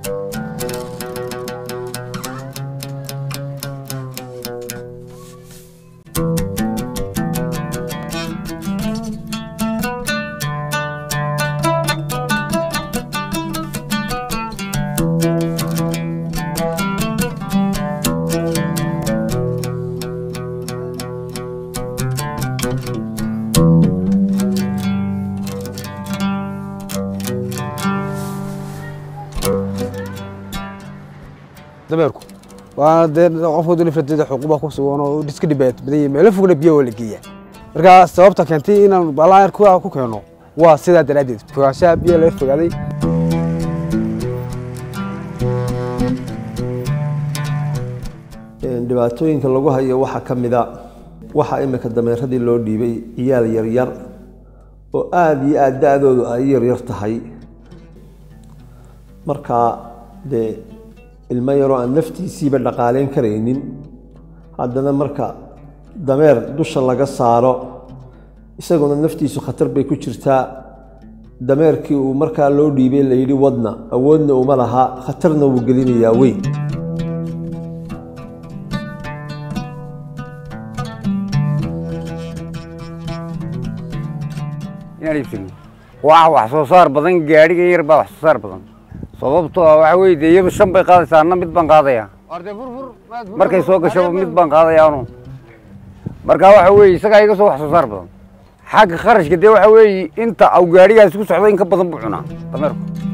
dameerku waa dee qofka dulifradeeda xuquuqba ku sugan oo iska dhibaat badan yahay meelo fogna biyo waa la geeyaa marka sababta keentay inaan balaan ku ku keeno waa sidaa daraaddeed fogaanshaha biyo laga fogaaday dhibaatooyinka lagu hayo waxaa ka mida waxaa imika dameeradii loo dhiibay ciyaal yaryar oo aada iyo aada da-doodu ay yaryar tahay markaa dee ilmo yaroo aan naftiisiiba dhaqaaleyn karaynin haddana marka dameer dusha laga saaro isaguna naftiisu khatar bay ku jirtaa dameerkii uu markaa loo dhiibay layidhi wadna awoodna uma laha khatarna wuu gelinayaa weyn inaan iibsano waa wax soo saar badan gaadhiga yar baa wax soo saar badan sababtoo ah waxa weye dee iyadu shan bay qaadaysaa anna mid baan qaadayaa markay soo gashaba mid baan qaadayaa anu marka waxa weeye isagaa iga soo wax soo saar badan xagga kharashka dee waxa weeye inta au gaadhigaasi ku socdo in ka badan buu cunaa dameerku